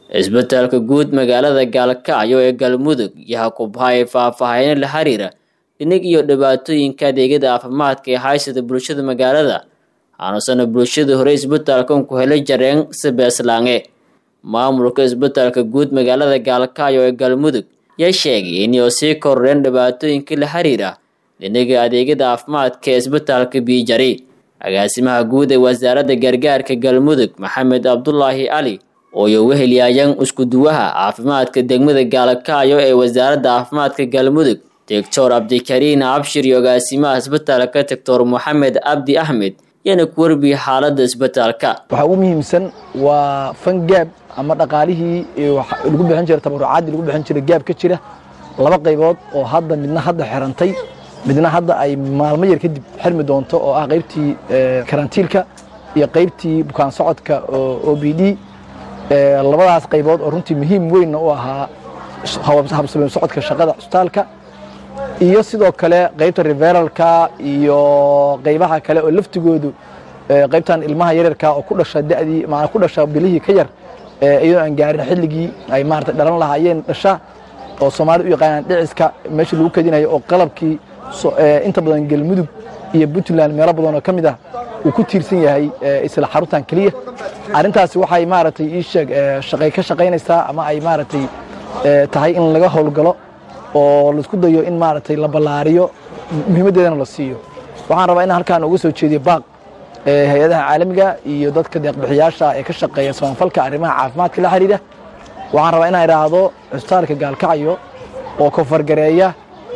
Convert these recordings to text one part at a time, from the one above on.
isbitaalka guud magaalada gaalkacyo ee galmudug yaha kubhaye faahfaahino la xiriira dhinig iyo dhibaatooyinka adeegyada caafimaadka ee haysata bulshada magaalada aanusana bulshada hore isbitaalkan ku helay jareen sibeeslaange maamulka isbitaalka guud magaalada gaalkacyo ee galmudug yaa sheegay inay sii kororeen dhibaatooyinka la xiriira dhiniga adeegyada caafimaadka ee isbitaalka biijari agaasimaha guud ee wasaaradda gargaarka galmudug maxamed cabdulaahi cali ooyo wehelyaayaan iskuduwaha caafimaadka degmada gaalkacyo ee wasaaradda caafimaadka galmudug doctor cabdikariin cabshir iyo agaasimaha isbitaalka doctor moxamed cabdi axmed yana ku warbiye xaaladda isbitaalka waxaa ugu muhiimsan waa fangaab ama dhaqaalihii lagu bixin jira tabarucaadii lagu bixin jiray gaab ka jira laba qaybood oo hadda midna hadda xirantay midna hadda ay maalmo yar kadib xirmi doonto oo ah qaybtii karantiilka iyo qaybtii bukaan socodka o b d labadaas qaybood oo runtii muhiim weynna u ahaa habsabeen socodka shaqada cusbitaalka iyo sidoo kale qaybta reveralka iyo qaybaha kale oo laftigoodu qaybtan ilmaha yaryarka oo ku dhasha dadii maanaa ku dhasha bilihii ka yar iyadoo aan gaarin xilligii ay maarata dhalan lahaayeen dhasha oo soomaalida u yaqaanaan dhiciska meesha lagu kadinayo oo qalabkii inta badan galmudug iyo puntland meelo badan oo ka mid ah uu ku tiirsan yahay isla xaruntan keliya arrintaasi waxay maaragtay ii sheeg shaqay ka shaqaynaysaa ama ay maaragtay tahay in laga howlgalo oo laisku dayo in maaragtay la ballaariyo muhiimaddeedana la siiyo waxaan rabaa inaan halkaan uga soo jeediyo baaq hay-adaha caalamiga iyo dadka deeqbixiyaasha ee ka shaqeeya samafalka arrimaha caafimaadka la xiriira waxaan rabaa inaan idhaahdo cusbitaalka gaalkacyo oo koonfargareeya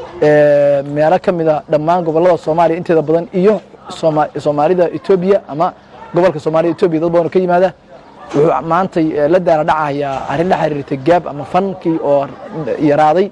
meelo ka mida dhammaan gobollada soomaaliya inteeda badan iyo soomaalida etoobiya ama gobolka soomaalida etoobiya dad badan oo ka yimaada wuxuu maantay la daala dhacayaa arrin la xiriirtay gaab ama fankii oo yaraaday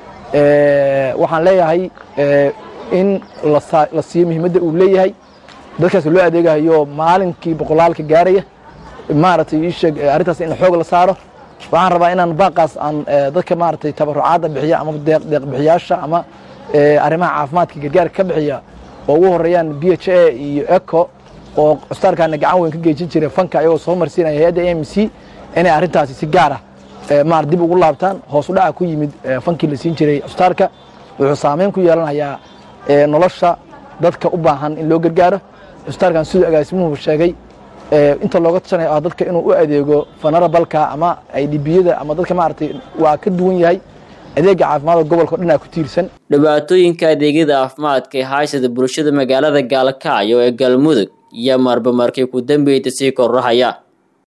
waxaan leeyahay in la siiyo muhiimadda uu leeyahay dadkaas loo adeegayo maalinkii boqolaalka gaaraya maaragtay ii sheeg arrintaas in xoog la saaro waxaan rabaa inaan baaqaas aan dadka maaragtay tabarucaadda bixiya ama deeq bixiyaasha ama arrimaha caafimaadka gargaarka ka bixiya oo ugu horeeyaan b h a iyo eco oo cusbitaalkaana gacan weyn ka geejin jira fanka ayagoo soo marsiinaya hay-adda a m c inay arrintaasi si gaar ah maar dib ugu laabtaan hoos u dhaca ku yimid fankii la siin jiray cusbitaalka wuxuu saameyn ku yeelanayaa nolosha dadka u baahan in loo gargaaro cusbitaalkan siduu agaasimuhu sheegay inta looga tashanaya ah dadka inuu u adeego fanarabalka ama aydhibiyada ama dadka maaragtay waa ka duwan yahay adeega caafimaadka gobolka o dhan aa ku tiirsan dhibaatooyinka adeegyada caafimaadka ee haysada bulshada magaalada gaalkacyo ee galmudug iyo marba markay ku dambeeyta sii kororahaya